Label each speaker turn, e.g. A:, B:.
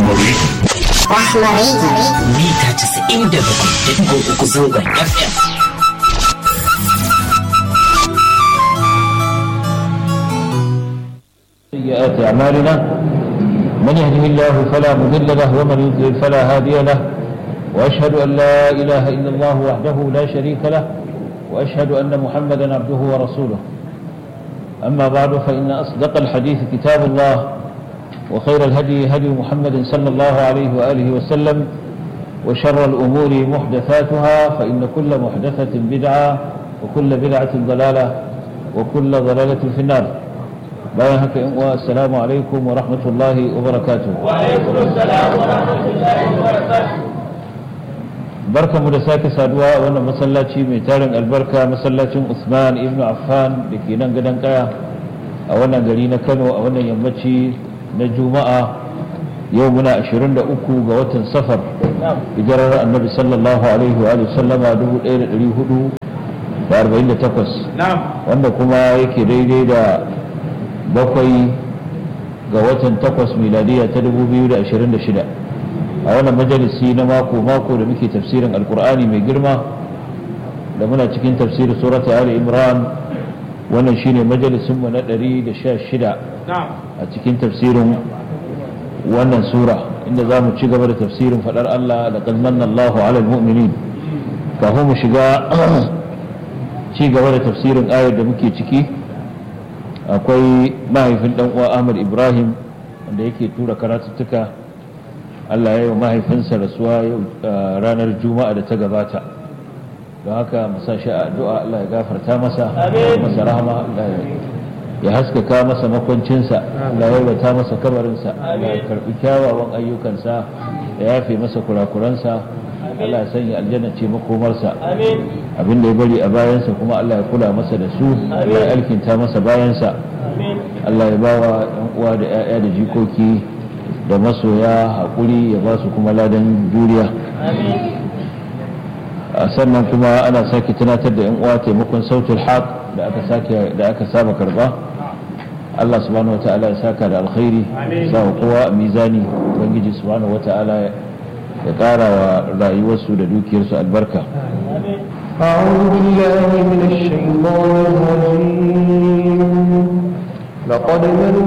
A: Rahmari.
B: Rahmari.
C: Mita casa'in da bakwai da ɗigo uku zangon FM.
D: سيئات أعمالنا من يهده الله فلا مضل له ومن يضلل فلا هادي له وأشهد أن لا إله إلا الله وحده لا شريك له وأشهد أن محمدا عبده ورسوله أما بعد فإن أصدق الحديث كتاب الله وخير الهدي هدي محمد صلى الله عليه وآله وسلم وشر الأمور محدثاتها فإن كل محدثة بدعة وكل بدعة ضلالة وكل ضلالة في النار bayan haka in uwa assalamu alaikum wa rahmatullahi wa barakatuh wa alaikum assalam wa rahmatullahi wa barakatuh barkamu da sake saduwa a wannan masallaci mai tarin albarka masallacin Usman ibn Affan da ke nan gadon kaya a wannan gari na Kano a wannan yammaci na Juma'a yau muna 23 ga watan safar hijirar annabi sallallahu alaihi wa sallama 1448 wanda kuma yake daidai da bakwai ga watan takwas miladiya ta 2026 a wannan majalisi na mako-mako da muke tafsirin alkur'ani mai girma da muna cikin tafsirin surata ali imran wannan shine majalisinmu na 116 a cikin tafsirin wannan sura inda za mu ci gaba da tafsirin faɗar allah da kalmanna allahu ala mu'minin kafin mu shiga ci gaba da tafsirin ayar da muke ciki akwai mahaifin dan uwa Ahmad Ibrahim wanda yake tura karatuttuka Allah ya yi wa mahaifinsa rasuwa yau ranar Juma'a da ta gabata don haka masa shi a addu'a Allah ya gafarta masa masa rahama Allah ya haskaka masa makwancinsa Allah ya yalwata masa kabarinsa Allah ya karbi kyawawan ayyukansa ya yafe masa kurakuransa Allah ya sanya aljanna ce makomarsa abin da ya bari a bayansa kuma Allah ya kula masa da su Allah ya alkinta masa bayansa Allah ya ba wa ‘yan uwa da ‘ya'ya da jikoki da masoya haƙuri ya ba su kuma ladan juriya sannan kuma ana sake tunatar da ‘yan uwa taimakon sautul haq da aka sake da aka saba karba Allah subhanahu wa ta'ala ya saka da alkhairi sa kowa a mizani ubangiji subhanahu wa ta'ala ya ƙara wa rayuwarsu da dukiyarsu albarka
E: أعوذ بالله من الشيطان الرجيم لقد من